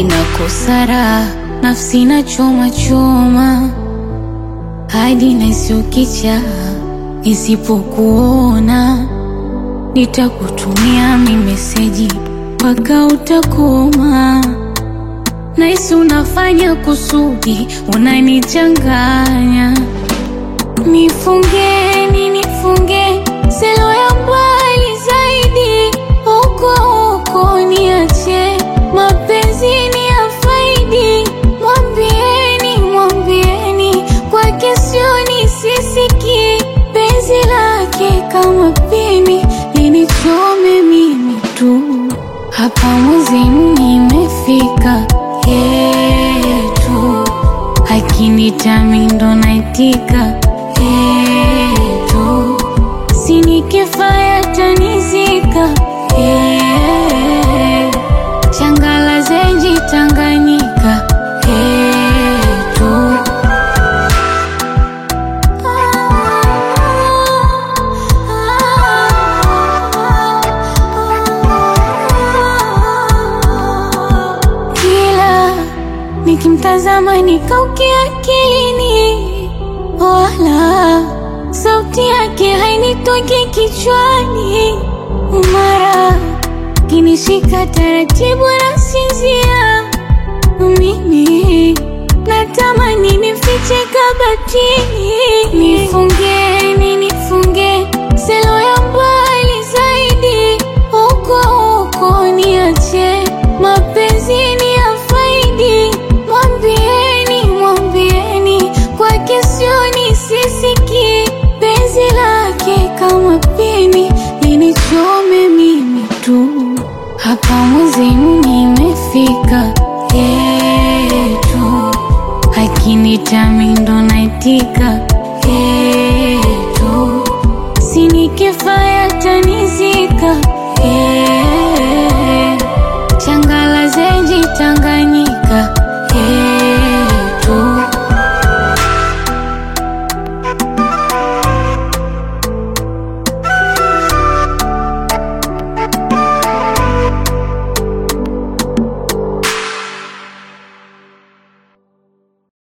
ninakosa raha, nafsi na choma choma, hadi nasiukicha nisipokuona, nitakutumia mi meseji mpaka utakoma. Naisi unafanya kusudi, unanichanganya. Nifungeni, nifunge selo ya mbali zaidi, huko huko niache mapenzi ni ya faidi. Mwambieni, mwambieni kwake sioni, sisiki penzi lake kama pini linichome mimi tu. Hapa mwezenu nimefika yetu, akinitami ndo naitika yetu, sinikifa yatanizika yeah. Changala zenji Tanganyika yetu kila nikimtazama nikaukia akilini, wala sauti yake hainitoki kichwani. Mara kinishika taratibu na sinzia, mimi natamani nifiche kabatini. Nifungeni, nifunge selo ya mbali zaidi, huko huko niache mapenzi ni ya faidi. Mwambieni, mwambieni kwake sioni, sisiki penzi lake kama pini linichome mimi tu. Hapa mwezenu nimefika yetu, akinitami ndo naitika